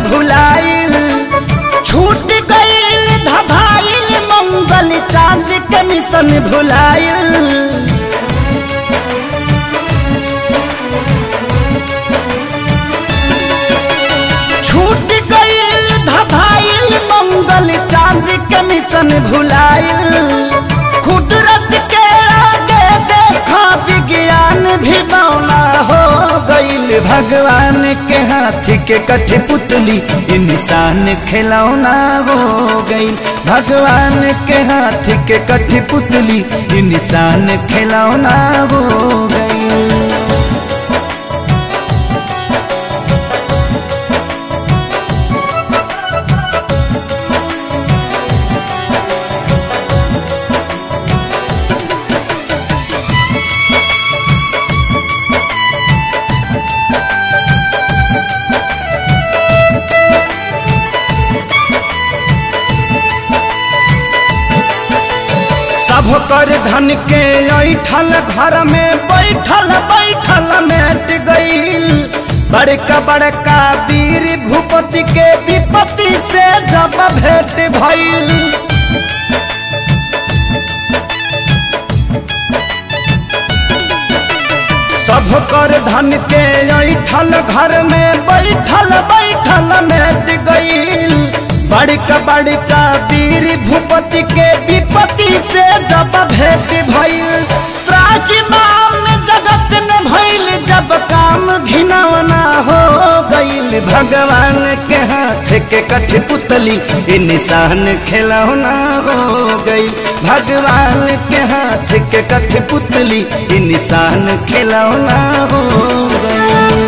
भुलाइल छूट गईल धभाइल मंगल चांद के मिशन भुलाइल छूट गईल धभाइल मंगल चांद के मिशन भुलाइल कुदरत के आगे देखा विज्ञान भी बौना हो गईल भगवान के हाथ के कठ पुतली इंसान खिलौना हो गईल भगवान के हाथ के कठ पुतली इंसान खिलौना हो गईल सब कर धन के ऐठल घर में बैठल बैठल मेट गईल बड़का बड़का वीर भूपति के विपत्ति से जब भेंट भइल सब कर धन के ऐठल घर में बैठल बैठल मेट गईल बड़का बड़का वीर भूपति के विपत्ति से जब भेंट भइल त्राजिमाम जगत में भइल जब काम घिनौना हो गईल भगवान के हाथ के कठ पुतली ये निशान खिलौना हो गई भगवान के हाथ के कठ पुतली ये निशान खिलौना हो गई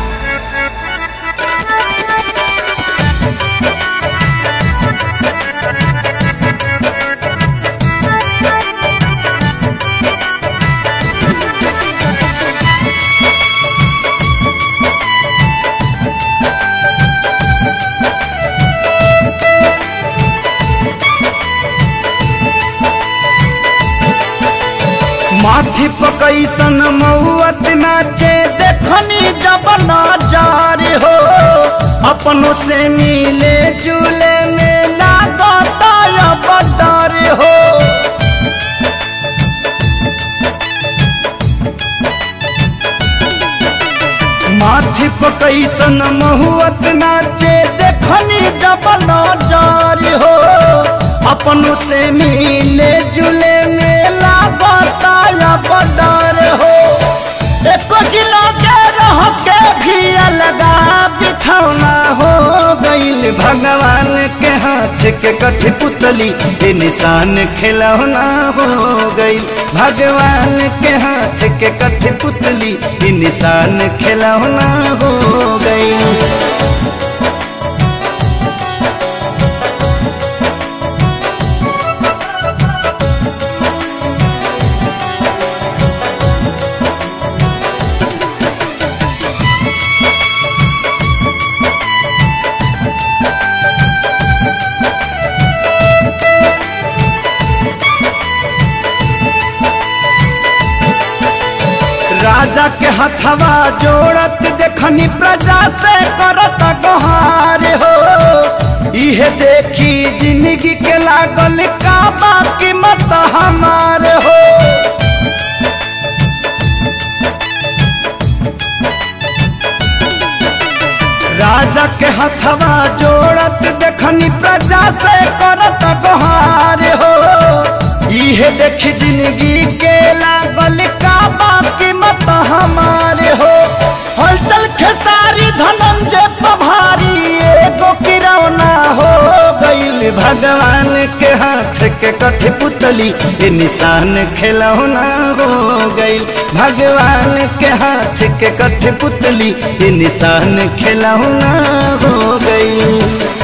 माथी पकैसन मौत नाचे देखनी जब नजार हो अपनों से मिले जुले में लागता अब डर हो माथी पकैसन महुअत नाचे देखनी जब नजार हो अपनों से मिले जुले मेला बताया बदर हो एको किलो के रह के भी अलगा बिछौना हो गईल भगवान के हाथ के कठ पुतली ये निशान खिलौना हो गईल भगवान के हाथ के कठ पुतली ये निशान खिलौना हो गईल राजा के हथवा जोड़त देखनी प्रजा से करत गोहार हो इहे देखी जिंदगी के लागल का बाकी मत हमार हो राजा के हथवा जोड़त देखनी प्रजा से करत गोहार हो इहे देखी जिंदगी के लागल का बाकी मत हमारे हो हलचल खेसारी धनंजय पभारी एगो किरौना हो गईल भगवान के हाथ के कठ पुतली ये निशान खिलौना हो गईल भगवान के हाथ के कठ पुतली ये निशान खिलौना हो गईल